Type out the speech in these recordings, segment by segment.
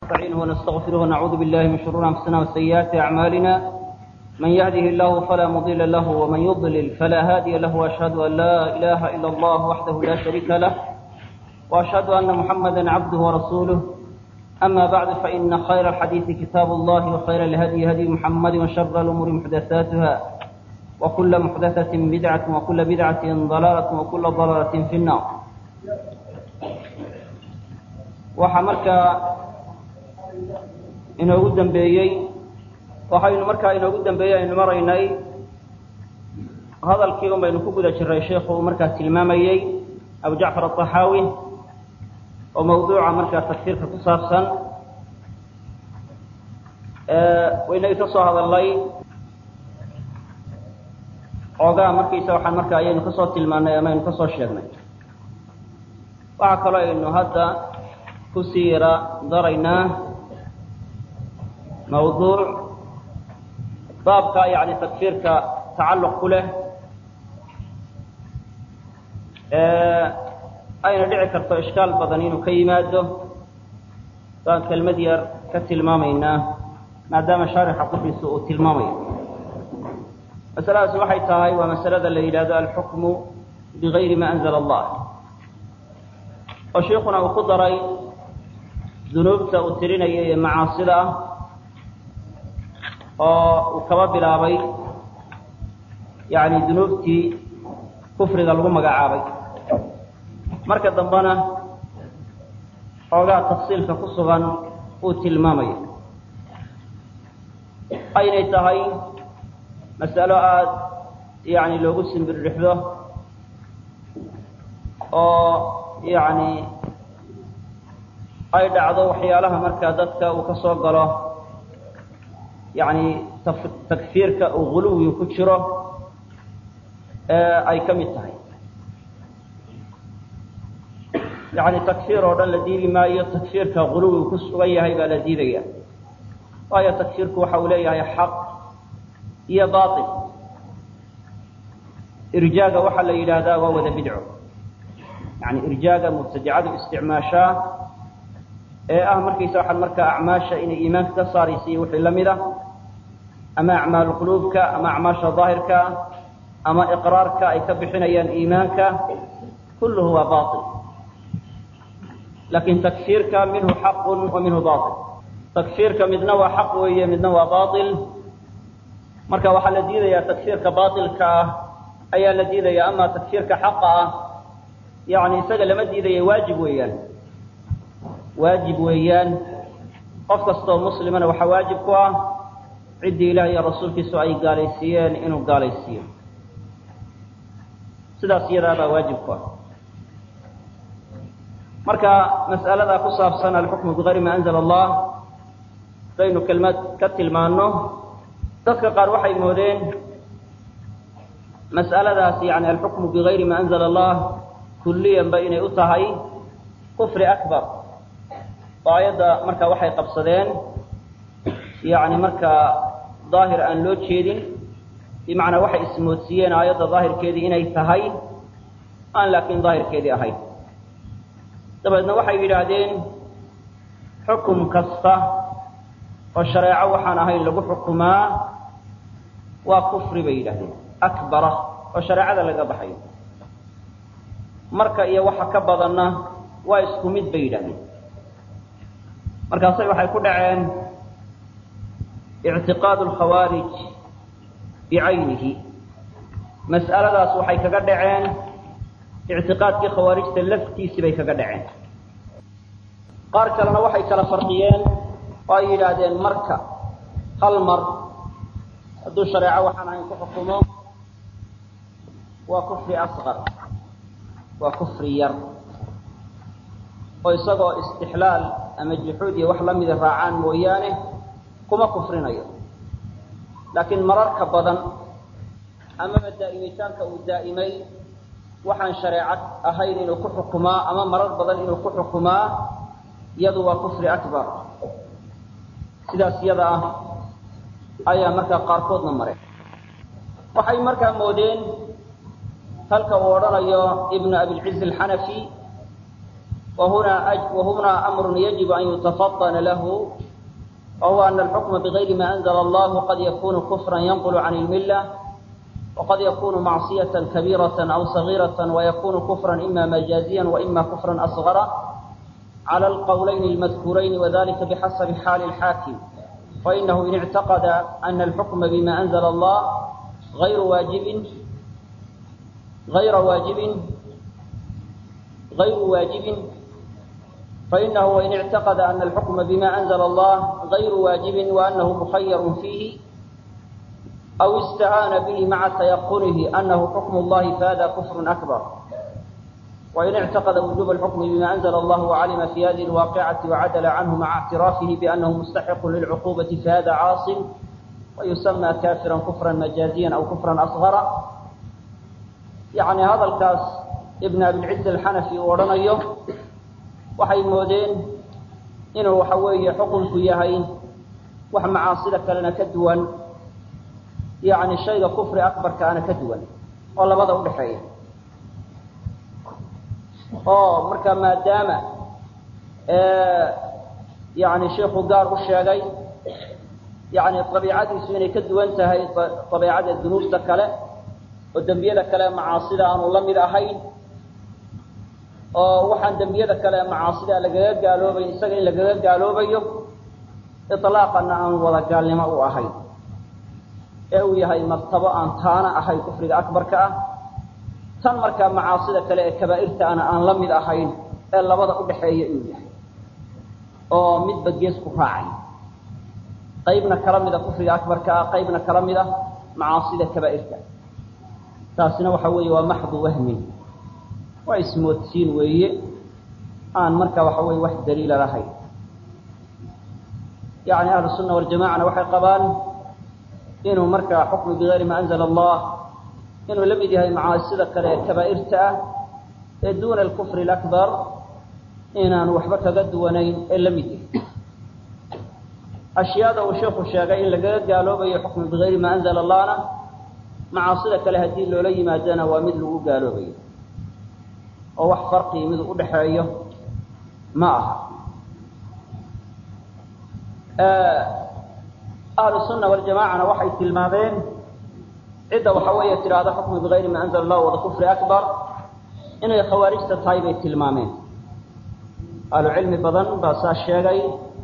نستعينه ونستغفره ونعوذ بالله من شرور أنفسنا وسيئات أعمالنا من يهده الله فلا مضل له ومن يضلل فلا هادي له وأشهد أن لا إله إلا الله وحده لا شريك له وأشهد أن محمدا عبده ورسوله أما بعد فإن خير الحديث كتاب الله وخير الهدي هدي محمد وشر الأمور محدثاتها وكل محدثة بدعة وكل بدعة ضلالة وكل ضلالة في النار waxaa markaa inoogu dambeeyey waxaynu markaa inoogu dambeeyey aynu maraynay hadalkii un baynu ku guda jiray sheikhu uu markaa tilmaamayey abu jacfar aلطaxaawi oo mawduuca markaa tagsiirka ku saabsan waynagii ka soo hadalnay xoogaa markiisa waxaan marka ayaynu kasoo tilmaanay ama aynu kasoo sheegnay waxaa kaloo aynu hadda kusii yara daraynaa mawduuc baabka yani takfiirka tacalluq ku leh ayna dhici karto ishkaal badan inuu ka yimaado baan kelmad yar ka tilmaamaynaa maadaama shaarixa qudhiisa uu tilmaamayo masaladaasi waxay tahay waa masalada la yidhahdo alxukmu bigayri ma anzala allah oo sheikuna uu ku daray dunuubta uu tirinaya ee macaasida ah oo uu kaba bilaabay yani dunuubtii kufriga lagu magacaabay marka dambena xoogaa tafsiilka ku sugan uu tilmaamayo aynay tahay masalo aada yani loogu simbirdhixdo oo yani ay dhacdo waxyaalaha markaa dadka uu ka soo galo yani takfiirka uu guluwi ku jiro ay ka mid tahay yani takfiir oo dhan la diidi maayo takfiirka guluwi ku sugan yahay baa la diidaya waayo takfiirku waxa uu leeyahay xaq iyo bail irjaaga waxaa la yidhaahdaa waa wada bidco yani irjaaga mubtadicadu isticmaashaa ee ah markaysa waxaan markaa acmaasha inay iimaanka ka saaraysa iyo wixii la mid ah ama acmaalu quluubka ama acmaasha daahirka ama iqraarka ay ka bixinayaan iimaanka kulluhu waa bail lakin takfiirka minhu xaqun wa minhu bail takfiirka midna waa xaq weeye midna waa bail marka waxaa la diidayaa takfiirka bailka ah ayaa la diidaya ama takfiirka xaqa ah yani isaga lama diidaya waajib weeyaan waajib weeyaan qof kastoo muslimana waxaa waajib ku ah ciddii ilaah iyo rasuulkiisu ay gaalaysiiyeen inuu gaalaysiiyo sidaas iyadaabaa waajib ku ah marka mas'aladaa ku saabsan alxukmu bigayri ma anzala allah hadaynu kelmad ka tilmaano dadka qaar waxay moodeen mas'aladaas yani alxukmu bigayri ma anzala allah kulliyanba inay u tahay kufri akbar oo ayadda marka waxay qabsadeen yani markaa daahir aan loo jeedin bimacnaa waxay ismoodsiiyeen aayadda daahirkeedii inay tahay aan laakiin daahirkeedii ahayn dabeedna waxay yidhaahdeen xukum kasta oo shareeco waxaan ahayn lagu xukumaa waa kufri bay yidhahdeen akbara oo shareecada laga baxayo marka iyo waxa ka badanna waa isku mid bay yidhahdeen markaasay waxay ku dhaceen ictiqaadu alkhawaarij bicaynihi mas'aladaas waxay kaga dhaceen ictiqaadkii khawaarijta laftiisii bay kaga dhaceen qaar kalena waxay kala farqiyeen oo ay yidhaahdeen marka hal mar hadduu shareeco waxaan ahayn ku xukumo waa kufri asqar waa kufri yar oo isagoo istixlaal ama juxuud iyo wax lamida raacaan mooyaane kuma kufrinayo laakiin mararka badan amaba daa'imitaanka uu daa'imay waxaan shareecad ahayn inuu ku xukumaa ama marar badan inuu ku xukumaa iyadu waa kufri akbar sidaas iyada ah ayaa markaa qaarkoodna mareen waxay markaa moodeen halka uu odhanayo ibnu abilciz alxanafi وهنا أج... وهنا أمر يجب أن يتفطن له وهو أن الحكم بغير ما أنزل الله قد يكون كفرا ينقل عن الملة وقد يكون معصية كبيرة أو صغيرة ويكون كفرا إما مجازيا وإما كفرا أصغر على القولين المذكورين وذلك بحسب حال الحاكم فإنه إن اعتقد أن الحكم بما أنزل الله غير واجب غير واجب غير واجب فإنه إن اعتقد أن الحكم بما أنزل الله غير واجب وأنه مخير فيه أو استعان به مع تيقنه أنه حكم الله فهذا كفر أكبر وإن اعتقد وجوب الحكم بما أنزل الله وعلم في هذه الواقعة وعدل عنه مع اعترافه بأنه مستحق للعقوبة فهذا عاص ويسمى كافرا كفرا مجازيا أو كفرا أصغر يعني هذا الكاس ابن أبي العز الحنفي ورنيه waxay moodeen inuu waxa weeye xukunku yahay wax macaasida kalena ka duwan yacni shayga kufri akbarkaana ka duwan oo labada u dhexeeya oo marka maadaama yani sheikhu gaar u sheegay yani dabiicadiisu inay ka duwan tahay dabiicada dunuubta kale oo dembiyada kale macaasida aanu la mid ahayn oo waxaan dembiyada kale macaasida lagaga gaaloobayn isaga in lagaga gaaloobayo ilaaqana aan wada gaalnimo u ahayn ee uu yahay martabo aan taana ahayn kufriga akbarka ah tan markaa macaasida kale ee kabaa'irta ana aan la mid ahayn ee labada u dhexeeya inuu yahay oo midba gees ku raacay qaybna kala mida kufriga akbarka ah qaybna kala mid ah macaasida kabaa'irta taasina waxa weeye waa maxdu wahmin waa ismoodsiin weeye aan marka waxa weye wax daliila lahayn yani ahlu sunna waljamacana waxay qabaan inuu markaa xukmu bigayri ma anzala allah inuu la mid yahay macaasida kale ee kabaa'irta ah ee duuna alkufri alakbar inaan waxba kaga duwanayn ee la mid yahay ashyaada uu sheikhu sheegay in lagaga gaaloobayo xukmu bigayri ma anzala allahna macaasida kale haddii loola yimaadana waa mid lagu gaaloobayo oo wax farqii mid u dhexeeyo ma aha ahlu sunna waljamacana waxay tilmaameen cidda waxa weeye tidhaahda xukmu bigayri ma anzala allah wada kufri akbar inay khawaarijta tahay bay tilmaameen ahlu cilmi badan baa saa sheegay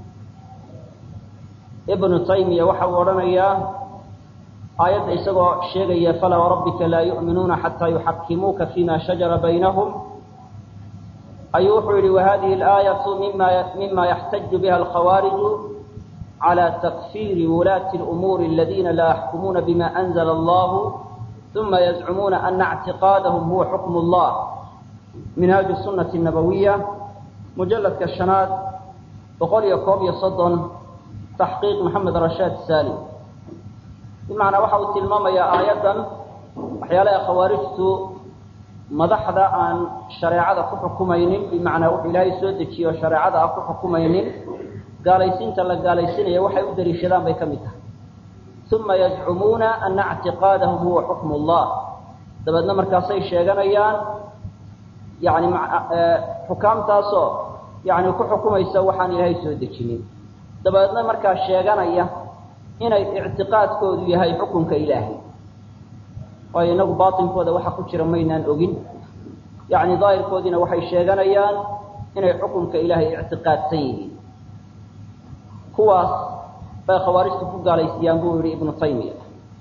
ibnu taymiya waxa uu odhanayaa aayadda isagoo sheegaya falaa warabbika laa yu'minuuna xataa yuxakimuuka fima shajara baynahum ayuu wuxuu yihi wahadihi alaayatu mima mima yaxtaju biha alkhawaariju calى takfiri wulaati اlumuuri aladiina laa yaxkumuuna bima anzla allahu uma yazcumuuna ana اctiqaadahum huwa xukm اllah minhaaju sunati nabawiya mujaladka shanaad boqol iyo koob iyo soddon taxqiiq maxamed rashaad salim bimacnaa waxa uu tilmaamayaa aayaddan waxyaalaha khawaarijtu madaxda aan shareecada ku xukumaynin bimacnaa wuxuu ilaahay soo dejiye oo shareecada aan ku xukumaynin gaalaysiinta la gaalaysinaya waxay u daliishadaan bay ka mid tahay uma yazcumuuna ana اctiqaadahum huwa xukm اllah dabeedna markaasay sheeganayaan yani xukaamtaasoo yani ku xukumaysa waxaan ilaahay soo dejinin dabeedna markaa sheeganaya inay ictiqaadkoodu yahay xukunka ilaahay waayo inagu baatinkooda waxa ku jira maynaan ogin yacni daahirkoodiina waxay sheeganayaan inay xukunka ilaahay ictiqaadsan yihiin kuwaas bay khawaarijtu ku gaalaysiiyaan buu yihi ibnu taymiya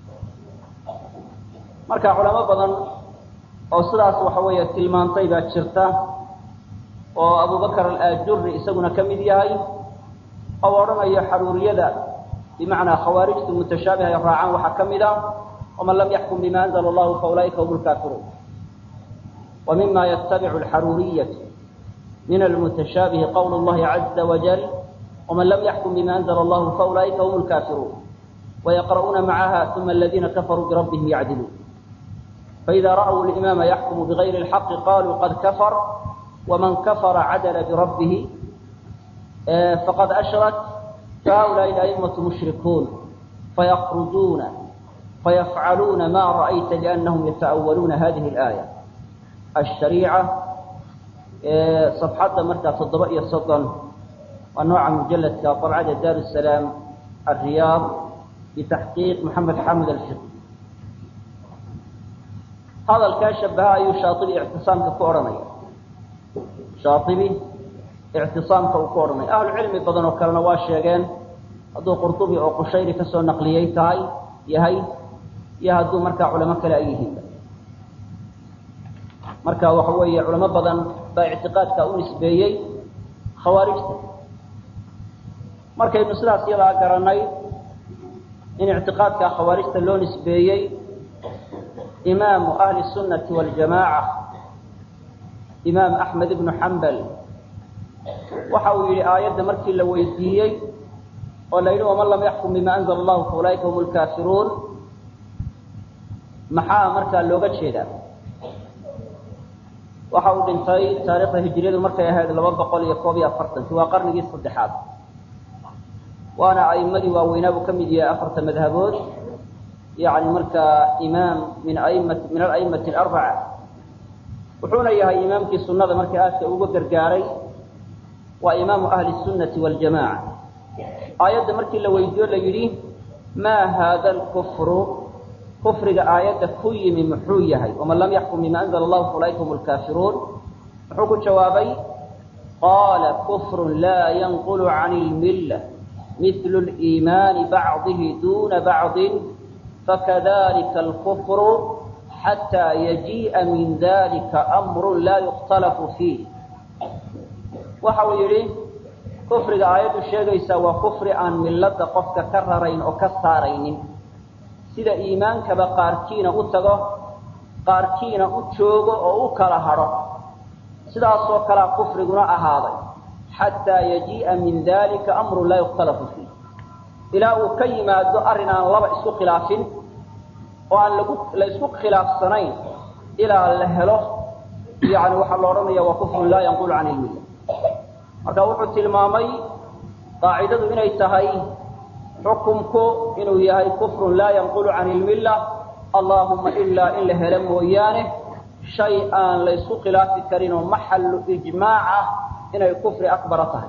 marka culamo badan oo sidaas waxa weeye tilmaantay baa jirta oo abubakar alaajuri isaguna ka mid yahay oo odhanayo xaruuriyada bimacnaa khawaarijtu mutashaabiha ay raacaan waxaa ka mid a waman lam yaxkum bima anzla allahu faulaa'ika hum lkaafiruun wa mima yatabicu alxaruuriyatu min almutashaabihi qowlu llahi caza wajal waman lam yaxkum bima anzla allahu faulaa'ika hum lkaafiruun wayaqra'uuna macaha uma aladiina kafaruu birabbihim yacdiluun faida ra'w limaama yaxkumu bigayri اlxaqi qaluu qad kafar waman kafara cadala birabbihi faqad ashrak فهؤلاء الأئمة مشركون فيخرجون فيفعلون ما رأيت لأنهم يتأولون هذه الآية الشريعة صفxadda markaa toddoba iyo soddon waa nooca mujaladka طabcada dar الsalaam الriyaad bitaxqiiq maxamed xamed alfiq hadalkaa shabaha ayuu shaaibi ictisaamka ku odhanaya shaaibi ictisaamka uu ku odhanaya ahlu cilmi badan oo kalena waa sheegeen hadduu qurطubi oo qushayri kasoo naqliyey tahay yahay iyo hadduu markaa culamo kale ay yihiin marka waxa weeye culamo badan baa ictiqaadka u nisbeeyey khawaarijta markaynu sidaas yadaa garanay in ictiqaadka khawaarijta loo nisbeeyey imaamu ahli الsunati waاljamaaca imaam axmed ibnu xambal waxa uu yihi aayadda markii la weydiiyey oo la yidhi waman lam yaxkum bima anzla allahu faulaika hum lkaafiruun maxaa markaa looga jeedaa waxa uu dhintay taarikhda hijriyadu markay ahayd laba boqol iyo koob iyo afartankii waa qarnigii saddexaad waana a'imadii waaweynaa buu ka mid yahay afarta madhabood yani markaa imaam min aimati min alaimati alarbaca wuxuuna yahay imaamkii sunada markii aadka uga gargaaray waa imaamu ahli الsunati waاljamaca aayadda markii la weydiiyo la yidhi maa haada alkufru kufriga aayadda ku yimi muxuu yahay waman lam yaxkum bima anzla allahu faulaika hum lkaafiruun muxuu ku jawaabay qaala kufru laa yanqulu can اlmilla mil اliimaani bacdihi duna bacdi fakadalika alkufru xataa yajii'a min dalika amru laa yukhtalafu fiih waxa uu yidhi kufriga aayaddu sheegaysaa waa kufri aan milada qofka ka rarayn oo ka saaraynin sida iimaankaba qaarkiina u tago qaarkiina u joogo oo u kala hadho sidaasoo kalea kufriguna ahaaday xataa yajii'a min dalika amrun laa yukhtalafu fiih ilaa uu ka yimaado arrin aan laba isku khilaafin oo aan lagu la isku khilaafsanayn ilaa la helo yani waxaa la odhanaya waa kufrun laa yanqulu can ilmilla marka wuxuu tilmaamay qaacidadu inay tahay xukumku inuu yahay kufrun laa yanqulu can ilmilla allahuma ilaa in la helo mooyaane shay aan la ysku khilaafi karin oo maxallu ijmaac ah inay kufri akbara tahay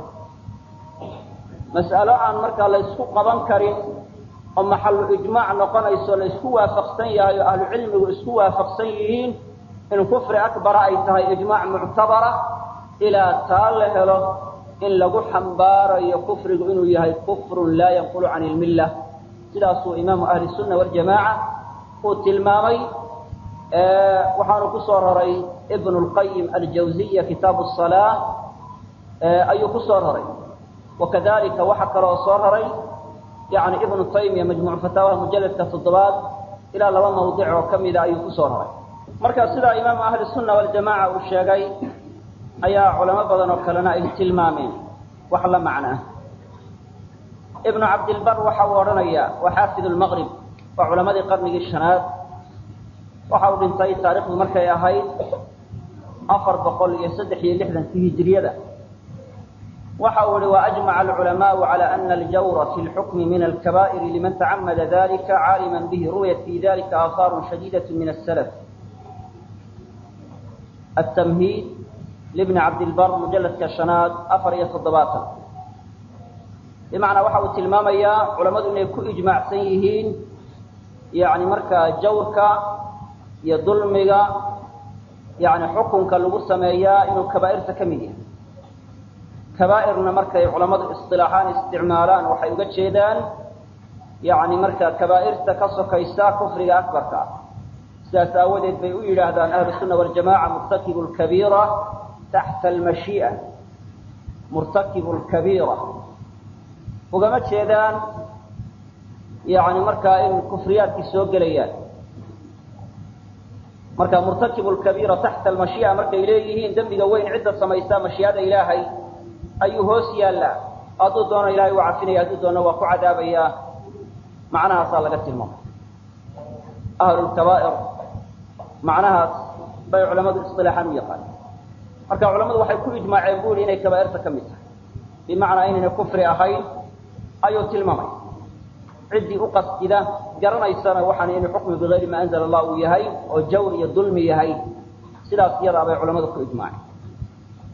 mas'alo aan markaa la ysku qaban karin oo maxallu ijmaac noqonayso la isku waafaqsan yahay oo ahlu cilmigu isku waafaqsan yihiin in kufri akbara ay tahay ijmaac muctabara ilaa taa la helo in lagu xambaarayo kufrigu inuu yahay kufrun laa yanqulu can ilmilla sidaasuu imaamu ahli sunna waljamaaca uu tilmaamay waxaanu ku soo raray ibnu lqayim aljawziya kitaabu salaa ayuu ku soo raray wakadalika waxa kaloo soo raray yani ibnu taymiya majmuuc fataawaha mujaladka toddobaad ilaa laba mawdic oo ka mida ayuu kusoo raray marka sidaa imaamu ahli sunna waljamaaca uu sheegay ayaa culamo badan oo kalena ay tilmaameen wax la macnaa ibnu cabdilbar waxa uu odhanaya waa xaafid lmaqrib waa culamadii qarnigii shanaad waxa uu dhintay taarikhdu markay ahayd afar boqol iyo saddex iyo lixdankii hijiriyada waxa uu ihi waajmaca alculamaau cala ana aljawra fi lxukmi min alkabaa'iri liman tacamada dalika caalima bihi ruwiyat fi dalika aahaaru shadiidat min asalaf التمهيد لابن عبد البر مجلد كشناد أفر يتضباطا بمعنى واحد تلمام يا علماء إنه كو إجماع سيهين يعني مركا جوركا يظلمك يعني حكمك اللي سميا إنه كبائر تكمية كبائرنا مركا علماء اصطلاحان استعمالان وحيوغا شيدان يعني مركا كبائر تكسو كيسا كفر أكبر كا sidaas aawadeed bay u yidhaahdaan ahlu sunna waljamaca murtakibu lkabiira taxta almashii'a murtakibu lkabiira ugama jeedaan yani markaa in kufriyaadkii soo gelayaan marka murtakibu lkabiira taxta almashii'a markay leeyihiin dembiga weyn cidda samaysaa mashii'ada ilaahay ayuu hoos yaallaa hadduu doono ilahay waa cafinaya hadduu doono waa ku cadaabayaa macnahaasaa laga tilmaamay ahlu lkabaa'ir macnahaas bay culamadu isilaaxaan u yaqaaneen marka culamadu waxay ku ijmaaceen bu ihi inay kabaa'irta ka mid tahay bimacnaa inayna kufri ahayn ayuu tilmaamay ciddii u qasdida garanaysana waxaan inuu xukmi bigayri maa anzala allah uu yahay oo jawr iyo dulmi yahay sidaas iyadaa bay culamadu ku ijmaaceen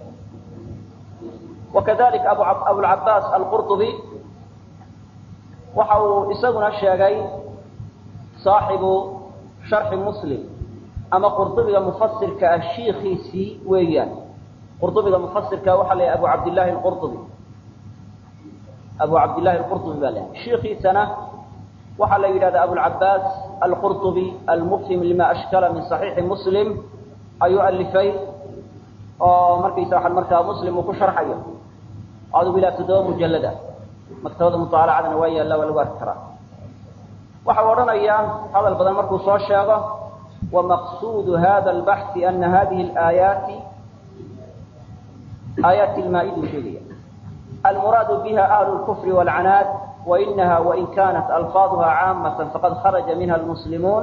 wakadalik abu abulcabaas alqurطubi waxa uu isaguna sheegay saaxibu sharxi muslim ama qurطubiga mufasirka ah shiikiisii weeyaan qurطubiga mufasirka waxaa la yahay abu cabdillahi alqurطubi abu cabdillahi alqurطubi baa la yahay shiikiisana waxaa la yidhahda abulcabaas alqurطubi almufhim lima ashkala min صaxiixi muslim ayuu alifay oo markaysa waxaan markaa muslim uu ku sharxayo adigu ilaa toddoba mujallada maktabada mutaalacadana waa yaalla waa lagu arki karaa waxa u odhanayaa hadal badan markuu soo sheego wamaqsuudu hada albaxthi ana hadihi alaayaati aayaati lmaa-iduu sheegaya almuraadu biha ahlu lkufri waalcanaad wainaha wain kanat alfaaduha caamata faqad kharaja minha almuslimuun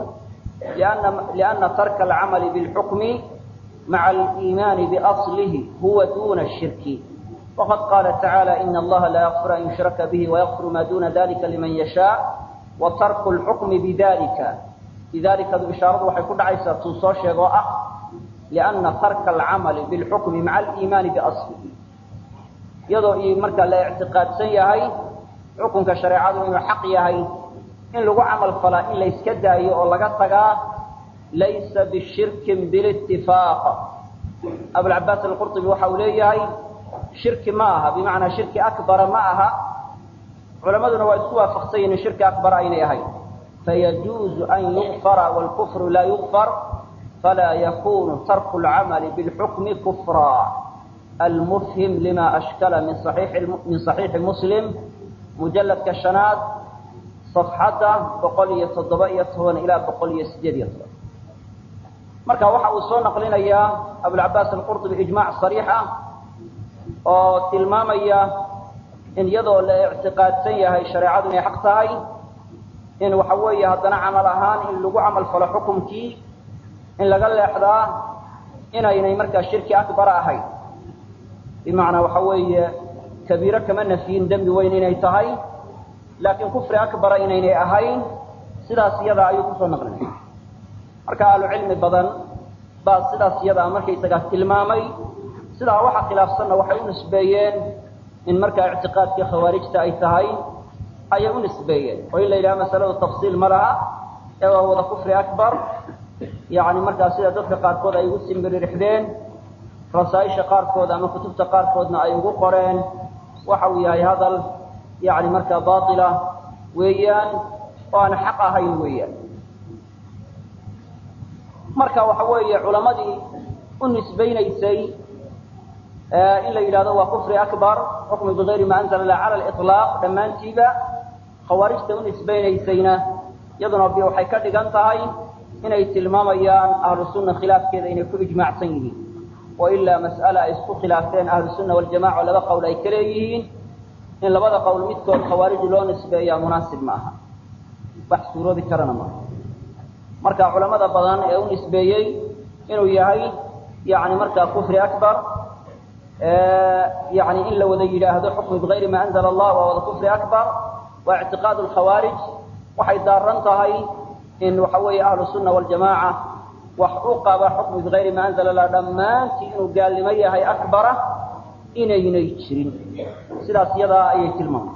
liana tarka alcamali bilxukmi maca aliimaani biaslihi huwa duna shirki waqad qaala tacaala ina allaha laa yakfir an yushraka bihi wayakfiru ma duna dalika liman yashaa wa tarku lxukmi bidalika bidalikadu ishaaradu waxay ku dhacaysaa tuu soo sheeg oo ah liana tarka alcamali bilxukmi maca aliimaani biaslihi iyadoo markaa la ictiqaadsan yahay xukunka shareecadu inuu xaq yahay in lagu camal falaa in layska daayo oo laga tagaa laysa bishirkin bilitifaaq abulcabaas alqurطubi waxa uu leeyahay shirki ma aha bimacnaa shirki akbara ma aha culamaduna waa isku waafaqsan yihin shirki akbar aynay ahayn fayajuuzu an yugfara wاlkufru laa yugfar falaa yakunu tarku اlcamali biاlxukmi kufra almufhim lima ashkala min min صaxiixi muslim mujaladka shanaad صafxadda boqol iyo toddoba iyo toban ilaa boqol iyo sideed iyo toban marka waxa uu soo naqlinayaa abulcabaas alqurطubi ijmac صariix ah oo tilmaamaya in iyadoo la ictiqaadsan yahay shareecadu inay xaq tahay in waxa weeye haddana camal ahaan in lagu camal falo xukumkii in laga leexdaa inaynay markaa shirki akbara ahayn bimacnaa waxa weeye kabiiro kama nafyin dembi weyn inay tahay laakiin kufri akbara inaynay ahayn sidaas iyadaa ayuu kusoo naqlinaya marka ahlucilmi badan baa sidaas iyadaa markaysagaa tilmaamay sidaa waxa khilaafsanna waxay u nisbeeyeen in markaa ictiqaadkii khawaarijta ay tahay ayay u nisbeeyeen oo in la yidhaha masaladu tafsiil ma laha ee waa wada kufri akbar yacni markaa sida dadka qaarkood ay ugu simbiririxdeen rasaaisha qaarkood ama kutubta qaarkoodna ay ugu qoreen waxa uu yahay hadal yacni markaa baatila weeyaan oo aan xaq ahayn weeyaan marka waxa weeye culamadii u nisbaynaysay in la yidhahdo waa kufri akbar xukmi bigayri ma anzala lah cala liطlaaq dhammaantiiba khawaarijta u nisbaynaysayna iyaduna bi waxay ka dhigan tahay inay tilmaamayaan ahlu sunna khilaafkeeda inay ku ijmaacsan yihiin oo ilaa mas'ale ay isku khilaafteen ahlu sunna waljamaca oo laba qowl ay ka leeyihiin in labada qowl midkood khawaarij loo nisbeeyaa munaasib ma aha wax suuroobi karana maaha marka culamada badan ee u nisbeeyey inuu yahay yani markaa kufri akbar yani in la wada yidhaahdo xukmi bigayri ma anzala allah waa wada kufri akbar waa ictiqaad lkhawaarij waxay daaran tahay in waxa weeye ahlu sunna waljamaaca wax u qaba xukmi bigayri ma anzala allah dhammaantii inuu gaalnimo yahay akbara inaynay jirin sidaas iyadaa ayay tilmaamay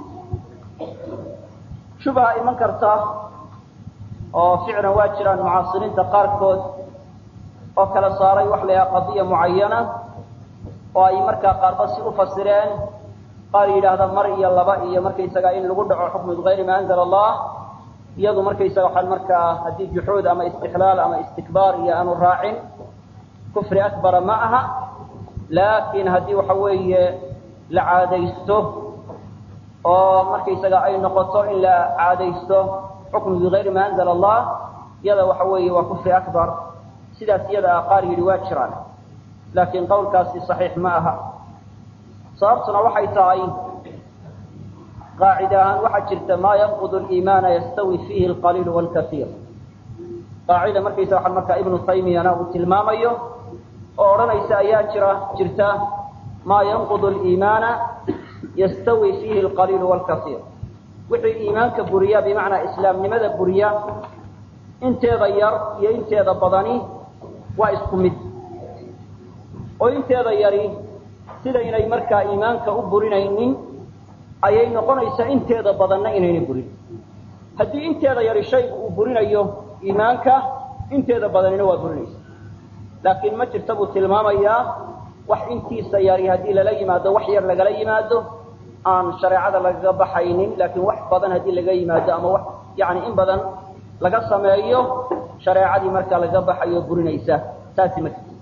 shubha iman karta oo ficlan waa jiraan mucaasiriinta qaarkood oo kala saaray wax la yidhaha qadiya mucayana oo ay markaa qaarba si u fasireen qaar yidhaahda mar iyo laba iyo markaysaga in lagu dhaco xukmi bigayri ma anzala allah iyadu markaysaga waxaan markaa haddii juxuud ama istixlaal ama istikbaar iyo aanu raacin kufri akbara ma aha laakiin haddii waxa weeye la caadaysto oo markaysaga ay noqoto in la caadaysto xukmi bigayri ma anzala allah iyada waxa weeye waa kufri akbar sidaas iyada ah qaar yidhi waa jiraan laakiin qowlkaasi saxiix ma aha sababtuna waxay tahay qaacida ahaan waxaa jirta maa yanqud liimaana yastawi fiihi alqaliil wاlkaiir qaacida markaysa waxaa markaa ibnu taymiyana uu tilmaamayo oo odhanaysa ayaa jira jirta maa yanqud liimaana yastawi fiihi alqaliil wاlkaiir wixii iimaanka buriya bimacnaa islaamnimada buriya inteeda yar iyo inteeda badani waa isku mid oo inteeda yari sida inay markaa iimaanka u burinaynin ayay noqonaysaa inteeda badanna inaynay burin haddii inteeda yari shaygu uu burinayo iimaanka inteeda badanina waa burinaysa laakiin ma jirta buu tilmaamayaa wax intiisa yari haddii lala yimaado wax yar lagala yimaado aan shareecada lagaga baxaynin laakiin wax badan haddii laga yimaado ama wax yani in badan laga sameeyo shareecadii markaa lagaga baxayo burinaysa taasi ma jirto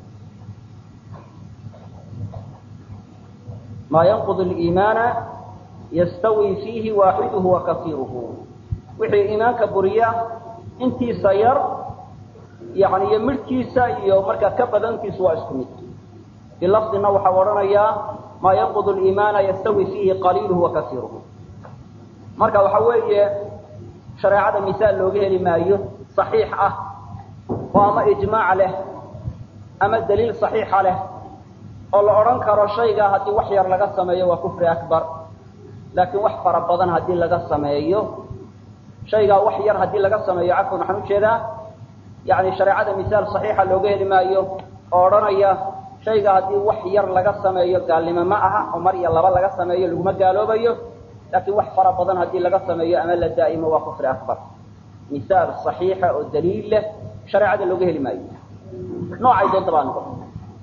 maa yanqud liimaana yastawi fiihi waaxiduhu wa kaiiruhu wixii iimaanka buriya intiisa yar yani iyo midhkiisa iyo markaa ka badantiisu waa isku mid bilafdina waxaa odhanayaa maa yanqud liimaana yastawi fiihi qaliiluhu wa kaiiruhu marka waxa weeye shareecada misaal looga heli maayo صaxiix ah oo ama ijmaac leh ama daliil صaxiixa leh oo la odhan karo shaygaa haddii wax yar laga sameeyo waa kufri akbar laakiin wax fara badan haddii laga sameeyo shaygaa wax yar haddii laga sameeyo cafwan waxaan ujeedaa yani shareecada misaal صaxiixa looga heli maayo oo odhanaya shayga haddii wax yar laga sameeyo gaalnimo ma aha oo mar iyo laba laga sameeyo laguma gaaloobayo laakiin wax fara badan haddii laga sameeyo ama la daa'imo waa kufri akbar misaal صaxiixa oo daliil leh shareecada looga heli maayo noocay doonta baa noqon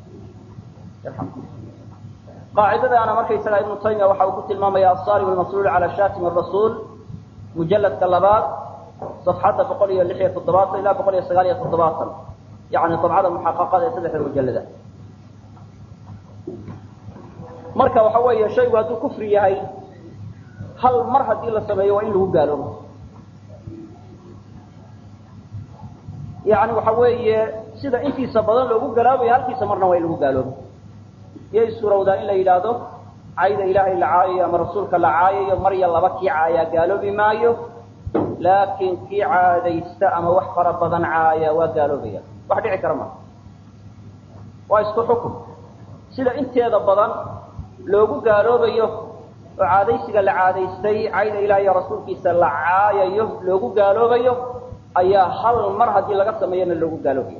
qaacidadaana markaysaga ibnu taymiya waxa uu ku tilmaamaya asarim almasluul cala shatim rasuul mujaladka labaad صafxadda boqol iyo lix iyo toddobaatan ilaa boqol iyo sagaal iyo toddobaatan yani dabcada muxaqaqada ee saddexda mujalada marka waxa weeye shaygu hadduu kufri yahay hal mar haddii la sameeyo waa in lagu gaaloobo yani waxa weeye sida intiisa badan loogu galaabayo halkiisa marna waa in lagu gaaloobo iyay suurowdaa in la yidhaahdo cayda ilaahay la caayayo ama rasuulka la caayayo mar iyo laba kii caayaa gaaloobi maayo laakiin kii caadaysta ama wax fara badan caaya waa gaaloobaya wax dhici kara maa waa isku xukun sida inteeda badan loogu gaaloobayo oo caadaysiga la caadaystay cayda ilaah iyo rasuulkiisa la caayayo loogu gaaloobayo ayaa hal mar haddii laga sameeyana loogu gaaloobaya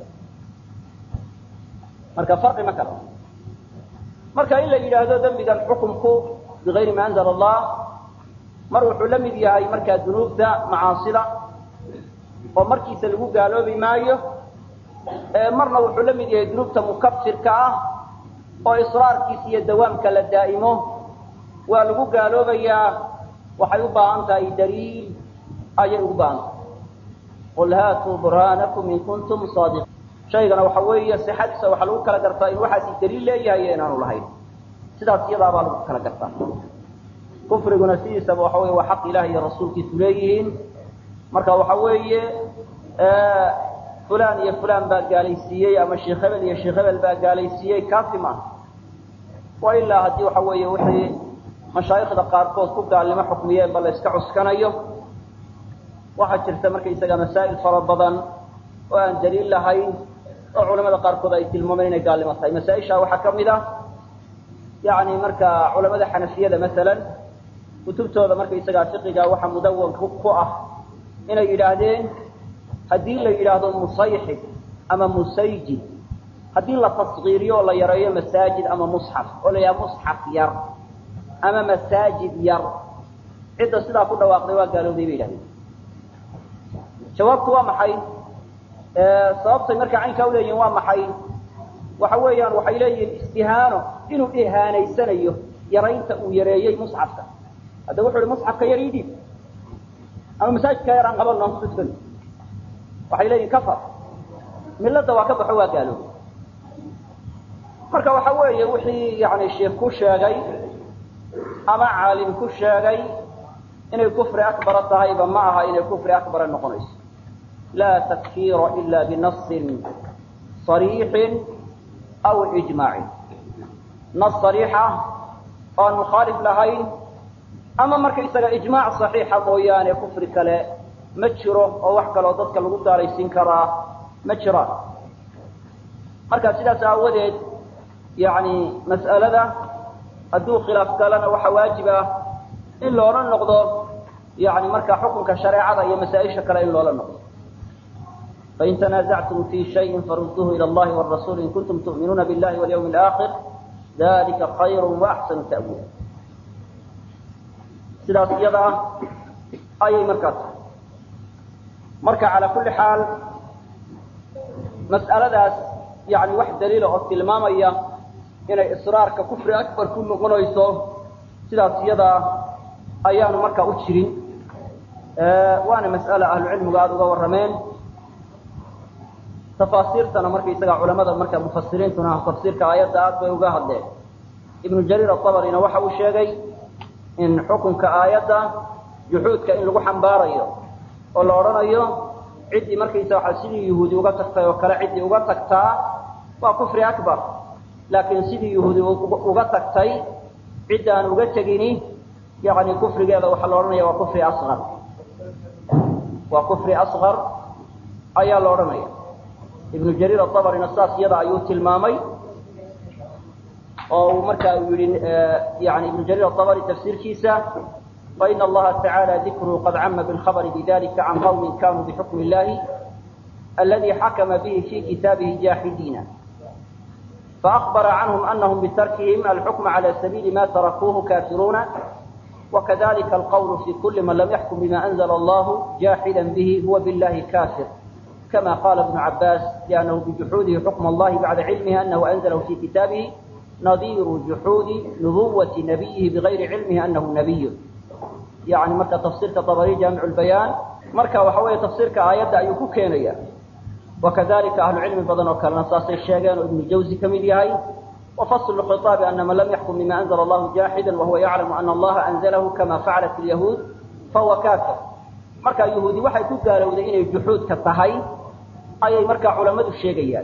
marka farqi ma kala marka in la yidhaahdo dembigan xukumku bigayri ma anzala allah mar wuxuu la mid yahay markaa dunuubta macaasida oo markiisa lagu gaaloobi maayo marna wuxuu la mid yahay dunuubta mukafirka ah oo israarkiisa iyo dawaamka la daa'imo waa lagu gaaloobayaa waxay u baahan tahay daliil ayay ugu baahan tahay qul haatuu burhaanakum in kuntum saadiqiin shaygana waxa weeye sixadiisa waxaa lagu kala gartaa in waxaasi daliil leeyahay iyo inaanu lahayn sidaas iyadaabaa lagu kala gartaa kufriguna sidiisaba waxa wey waa xaq ilaah iyo rasuulkiisu leeyihiin marka waxa weeye fulan iyo fulan baa gaalaysiiyey ama sheekh hebel iyo sheekh hebel baa gaalaysiiyey kaasi maaha wa ilaa haddii waxa weeye wixii mashaayikhda qaarkood ku gaalnimo xukmiyeen ba la iska cuskanayo waxaa jirta markaysaga masaa'il fara badan oo aan daliil lahayn oo culamada qaarkood ay tilmaameen inay gaalnimo tahay masaa-isha waxaa ka mid ah yani marka culamada xanafiyada masalan kutubtooda markaysagaa fiqiga waxa mudawan ku ah inay yidhaahdeen haddii la yidhaahdo musayxib ama musayjid haddii la tasgiiriyo oo la yareeyo masaajid ama musxaf oo la yidhahdo musxaf yar ama masaajid yar cidda sidaa ku dhawaaqday waa gaalowday bay yidhahdeen jawaabtu waa maxay sababtay markaa caynkaa uleeyihin waa maxay waxa weeyaan waxay leeyihiin istihaano inuu ihaanaysanayo yaraynta uu yareeyey musxafka hadda wuxu uhi musxafka yar ii dhiib ama masaajidka yar aan qabano udkan waxay leeyihin kafar milada waa ka baxo waa gaaloobay marka waxa weeye wixii yani sheikh ku sheegay ama caalim ku sheegay inay kufri akbara tahayba ma aha inay kufri akbara noqonayso laa takfiira ila binasin صariixin aw ijmaacin nas صariixa oo aan mukhaalif lahayn ama markaysaga ijmaac صaxiixa mooyaane kufri kale ma jiro oo wax kaloo dadka lagu daaraysiin karaa ma jiraan marka sidaas aawadeed yani mas'alada hadduu khilaaf galana waxaa waajib ah in loola noqdo yani markaa xukunka shareecada iyo masaa-isha kale in loola noqdo fain tanaasactum fi shayin farudduuhu ila allahi wاrasuul in kuntum tu'minuuna billahi walyawmi اlaakhir dalika khayru waaxsanu ta'wiila sidaas iyada ah ayay markaa tahay marka calaa kulli xaal mas'aladaas yani wax daliila oo tilmaamaya inay israarka kufri akbar ku noqonayso sidaas iyadaa ayaanu markaa u jirin waana mas'ale ahlucilmigu aada uga warrameen tafaasiirtana markaysaga culamada marka mufasiriintuna tafsiirka aayadda aad bay uga hadleen ibnu jariir aطabarina waxa uu sheegay in xukunka aayadda juxuudka in lagu xambaarayo oo la odhanayo ciddii markaysa waxa sidii yuhuudi uga tagtay oo kale ciddii uga tagtaa waa kufri akbar laakiin sidii yuhuudi uga tagtay ciddaan uga tegini yani kufrigeeda waxaa la odhanaya waa kufri asqar waa kufri asqar ayaa la odhanaya ibnu jariir aطabarina saas iyada ayuu tilmaamay oo uu marka uu yihi yani ibnu jariir aطabari tafsiirkiisa faina allaha tacaala dikruhu qad cama bilkhabri bidalika can qawmin kanuu bixukmi illahi aladi xakama bihi fi kitaabihi jaaxidiina faakbara canhum anahum bitarkihim alxukma cala sabiili ma tarakuuhu kafiruuna wakadalika alqawlu fi kuli man lam yaxkum bima anzla allahu jaaxida bihi huwa billahi kafir kama qala ibnu cabaas liannahu bijuxuudihi xukma allahi bacda cilmihi anahu anzalahu fi kitaabihi nadiiru juxuudi nubuwati nabiyihi bigayri cilmihi anahu nabiy yani marka tafsiirka abari jaamic lbayaan marka waxa weeye tafsiirka aayadda ayuu ku keenaya wakadalika ahlu cilmi badan oo kalena saasay sheegeen oo ibnu jawzi ka mid yahay wafaslu khiطaabi ana man lam yaxkum bima anzla allahu jaaxida wahuwa yaclamu ana allaha anzalahu kama facalat ilyahuud fahuwa kafir marka yahuudi waxay ku gaalowday inay juxuudka tahay ayay markaa culamadu sheegayaan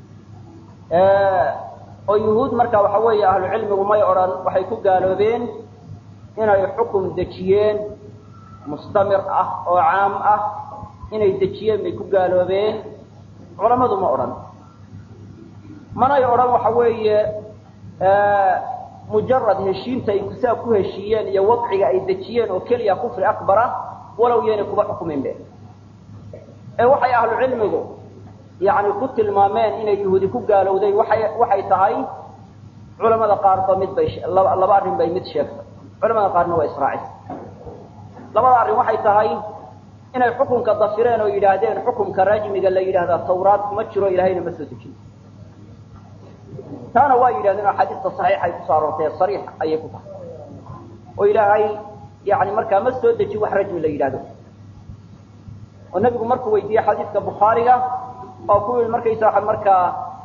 oo yuhuud marka waxa weeye ahlu cilmigu may odhan waxay ku gaaloobeen inay xukum dejiyeen mustamir ah oo caam ah inay dejiyeen bay ku gaaloobeen culamadu ma odhan manay odhan waxa weeye mujarad heshiintay saa ku heshiiyeen iyo wadciga ay dejiyeen oo keliya kufri akbara walow yaynay kuba xukuminbe ee waxay ahlu cilmigu yani ku tilmaameen inay yuhuudi ku gaalowday waay waxay tahay culamada qaarba mid bay laba arrin bay mid sheegtay culamada qaarna waa israacis labada arrin waxay tahay inay xukunka dafireen oo yidhaahdeen xukunka rajmiga la yidhahdaa tawraad kuma jiro ilahayna ma soo dejin taana waa yidhahdeen oo axaadiista saxiixay kusoo aroortay sariix ayay ku tahay oo ilaahay yani markaa ma soo deji wax rajmi la yidhahdo oo nebigu markuu weydiiyey xadiiska bukhaariga oo ku yihi markaysaa markaa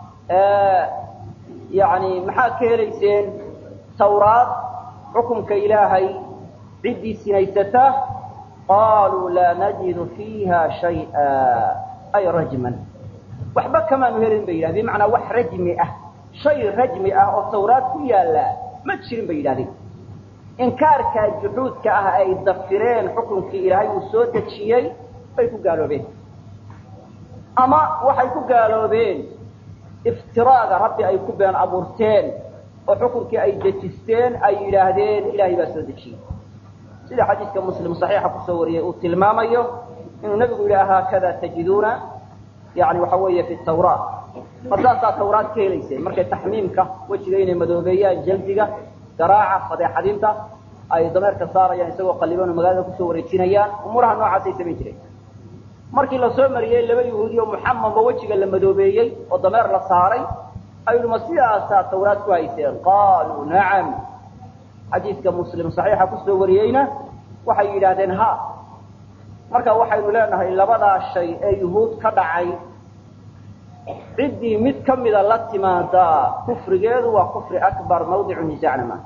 yani maxaad ka helayseen tawraad xukumka ilaahay ciddii sinaysata qaaluu laa najidu fiiha shay'a ay rajman waxba kamaanu helin bay yidhahdeen bimacnaa wax rajmi ah shay rajmi ah oo tawraad ku yaalla ma jirin bay yidhahdeen inkaarkaa juxuudka ah ay dafireen xukunkii ilaahay uu soo dejiyey bay ku gaaloobeen ama waxay ku gaaloobeen iftiraaga rabbi ay ku been abuurteen oo xukunkii ay dejisteen ay yidhaahdeen ilaahay baa soo dejiyey sida xadiidka muslim saxiixa kusoo wariyey uu tilmaamayo inuu nebigu yidhi haakada tajiduuna yani waxa weeye fi tawraat markaasaa tawraad ka helayseen markay taxmiimka wejiga inay madoobeeyaan jaldiga garaaca fadeexadinta ay dameerka saarayaan isagoo qaliban oo magaalada kusoo wareejinayaan umuuraha noocaasay samayn jireen markii lasoo mariyey laba yahuudi oo muxamamba wejiga la madoobeeyey oo dameer la saaray ayuu ma sidaasaa tawraad ku hayseen qaaluu nacam xadiidka muslim saxiixa kusoo wariyeyna waxay yidhaahdeen ha marka waxaynu leenahay labadaa shay ee yuhuud ka dhacay ciddii mid ka mida la timaadaa kufrigeedu waa kufri akbar mawdicu nisaacna maaha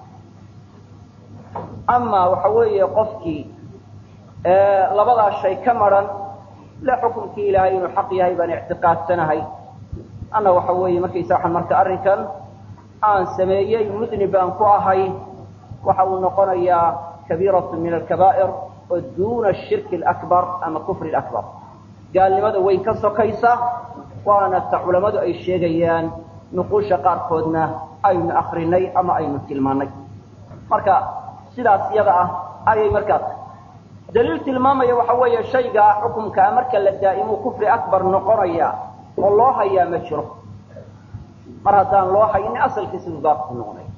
amaa waxa weeye qofkii labadaa shay ka maran le xukunkii ilaahay inuu xaq yahay baan ictiqaadsanahay anna waxa weeye markaysa waxaan marka arrinkan aan sameeyey mudnib baan ku ahay waxa uu noqonayaa kabiiratu min alkabaa'ir oo duuna ashirki alakbar ama kufri alakbar gaalnimada weyn ka sokaysa waana ta culammadu ay sheegayaan nuquusha qaarkoodna aynu akrinay ama aynu tilmaanay marka sidaas iyada ah ayay markaa tahay daliil tilmaamaya waxa weeye shaygaa xukumkaa marka la daa'imuu kufri akbar noqonaya oo loo hayaa ma jiro mar haddaan loo haynin asalkiisi buu baaqi ku noqonaya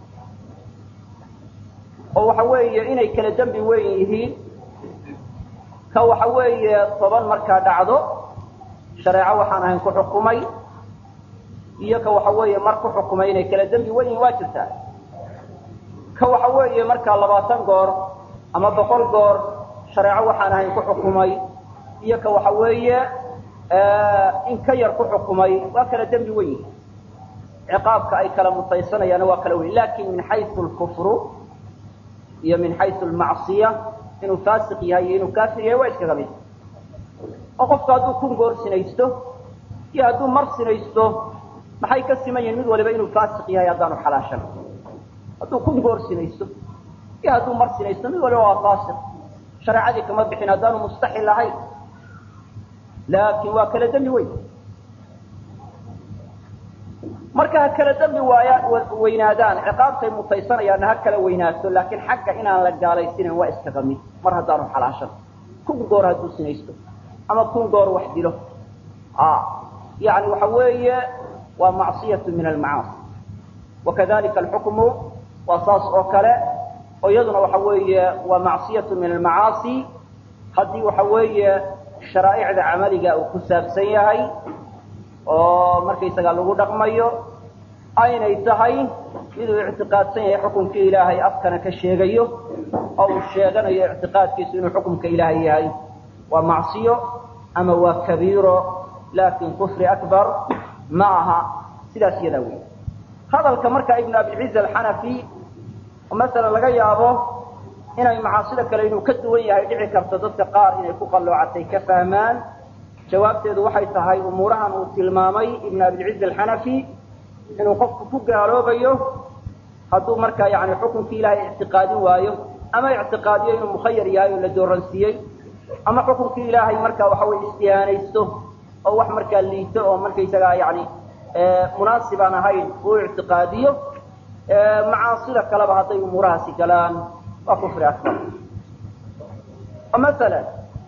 oo waxa weeye inay kala dembi weyn yihiin ka waxa weeye toban markaa dhacdo shareeco waxaan ahayn ku xukumay iyo ka waxa weeye mar ku xukumay inay kala dembi weyn yihin waa jirtaa ka waxa weeye markaa labaatan goor ama boqol goor shareeco waxaan ahayn ku xukumay iyo ka waxa weeye in ka yar ku xukumay waa kala dembi weyn yihin ciqaabka ay kala mutaysanayaana waa kala weyn lakin min xayu lkufru iyo min xayu lmacsiya inuu faasiq yahay iyo inuu kaafir yahay waa iskaga mid oo qofku hadduu kun goor sinaysto iyo hadduu mar sinaysto maxay ka siman yihin mid waliba inuu faasiq yahay haddaanu xalaashan hadduu kun goor sinaysto iyo hadduu mar sinaysto mid waliba waa faasiq shareecadii kama bixin haddaanu mustaxil ahayn laakin waa kala dembi weyn marka ha kala dembi waaya weynaadaan ciqaabtay mutaysanayaanna ha kala weynaato laakiin xagga inaan la gaalaysinan waa iskaga mid mar haddaanu xalaashan kun goor hadduu sinaysto ama kun goor wax dilo yani waxa weeye waa macsiyatu min almacaasi wakadalika alxukmu waa saas oo kale oo iyaduna waxa weeye waa macsiyatu min almacaasi haddii waxa weeye sharaa'icda camaliga uu ku saabsan yahay oo markaysaga lagu dhaqmayo aynay tahay miduu ictiqaadsan yahay xukumkii ilaahay afkana ka sheegayo oo uu sheeganayo ictiqaadkiisu inuu xukumka ilaahay yahay waa macsiyo ama waa kabiiro laakin kufri akbar ma aha sidaas iyadaa wey hadalka marka ibnu abilciz alxanafi masalan laga yaabo inay macaasida kale inuu ka duwan yahay dhici karto dadka qaar inay ku qalloocatay ka fahmaan jawaabteedu waxay tahay umuurahan uu tilmaamay ibn abilciz alxanafi inuu qofku ku gaaloobayo hadduu markaa yani xukunkii ilaahay ictiqaadin waayo ama ictiqaadiyo inuu mukhayar yahay oo la dooransiiyey ama xukunkii ilaahay markaa waxa weye istihaanaysto oo wax markaa liito oo markaysagaa yani munaasib aan ahayn uu ictiqaadiyo macaasida kaleba hadday umuurahaasi galaan waa kufri akbar oo masalan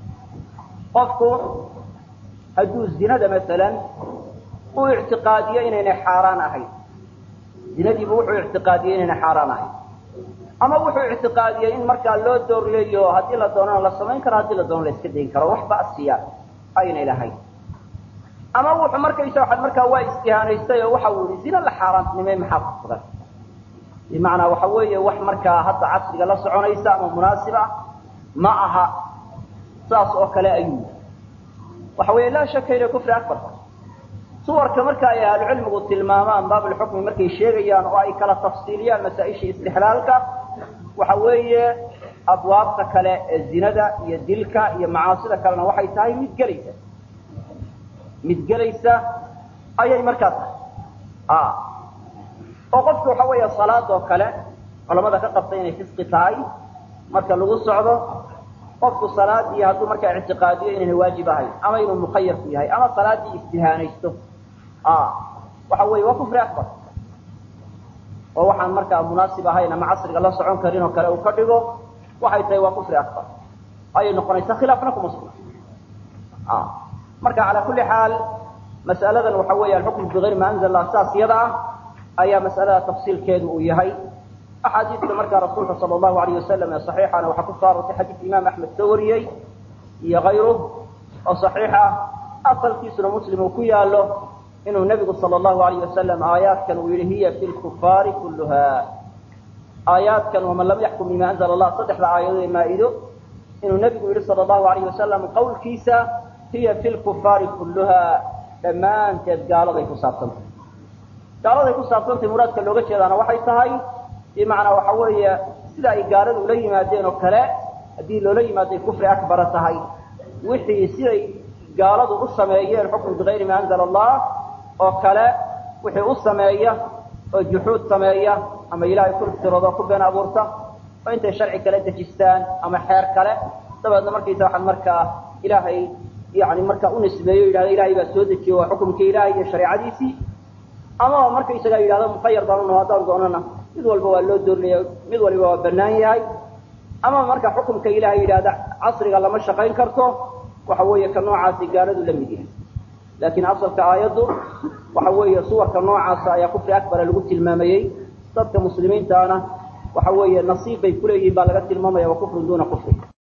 qofku hadduu zinada masalan uu ictiqaadiyo inaynay xaaraan ahayn zinadiibu wuxuu ictiqaadiyey inaynay xaaraan ahayn ama wuxuu ictiqaadiyey in markaa loo doorleeyo haddii la doonana la samayn karo haddii la doono la iska dayn karo wax ba'siya aynay lahayn ama wuxuu markaysa waxaad markaa waa istihaanaystay oo waxa uu yihi zina la xaaraantnimay maxaa ku sugan bimacnaa waxa weeye wax markaa hadda casriga la soconaysa ama munaasib ah ma aha saas oo kale ayuu waxa weeye laa shaka inay kufri akbarta suwarka marka ay ahlucilmigu tilmaamaan baabulxukmi markay sheegayaan oo ay kala tafsiiliyaan masaa-isha istixlaalka waxa weeye abwaabta kale ee zinada iyo dilka iyo macaasida kalena waxay tahay mid gelaysa mid gelaysa ayay markaa tahay oo qofka waxa weeye salaadoo kale culamada ka qabta inay fisqi tahay marka lagu socdo qofku salaadii hadduu markaa ictiqaadiyo inayna waajib ahayn ama inuu mukhayarku yahay ama salaadii istihaanaysto waxa weeye waa kufri akbar oo waxaan markaa munaasib ahayn ama casriga la socon karin oo kale uu ka dhigo waxay tahay waa kufri akbar ayay noqonaysaa khilaafna kuma sugna marka calaa kulli xaal mas'aladan waxa weeye alxukmu bigayri ma anzala allah saas yada ah ayaa mas'alada tafsiilkeedu uu yahay axaadiista markaa rasuulka sala allahu alayh wasalam ee saxiixana waxaa ku soo aroortay xadiidka imaam axmed soo wariyey iyo kayruh oo saxiix ah asalkiisuna muslim uu ku yaalo inuu nebigu sala allahu alayh wasalam aayaadkan uu yihi hiya fi lkufaari kulluha aayaadkan waman lam yaxkum bima anzala allah saddexda aayadood ee maa-ido inuu nebigu yihi sala allahu alayh wasalam qowlkiisa hiya fi lkufaari kulluha dhammaanteed gaaladay ku saabsantay gaaladay ku saabsantay muraadka looga jeedaana waxay tahay bimacnaa waxa weeye sida ay gaaladu ula yimaadeen oo kale haddii loola yimaaday kufri akbara tahay wixii siday gaaladu u sameeyeen xukm bigayri ma anzala allah oo kale wixii u sameeya oo juxuud sameeya ama ilaahay ku iftiroodo ku been abuurta oo intay sharci kale dejistaan ama xeer kale dabeedna markaysa waxaan markaa ilaahay yani markaa u nisbeeyo yidhahda ilahay baa soo dejiye waa xukumkii ilaahay iyo shareecadiisii ama markaysagaa yidhahdo mukhayar baan unaho haddaan doonana mid walba waa loo doorinaya mid waliba waa banaan yahay ama marka xukumka ilaahay yidhahda casriga lama shaqayn karto waxa weeye ka noocaasi gaaladu la mid yahay laakiin asalka aayaddu waxa weeye suwarka noocaasa ayaa kufri akbara lagu tilmaamayey dadka muslimiintaana waxa weeye nasiib bay kuleeyihiin baa laga tilmaamaya wa kufrun duuna kufri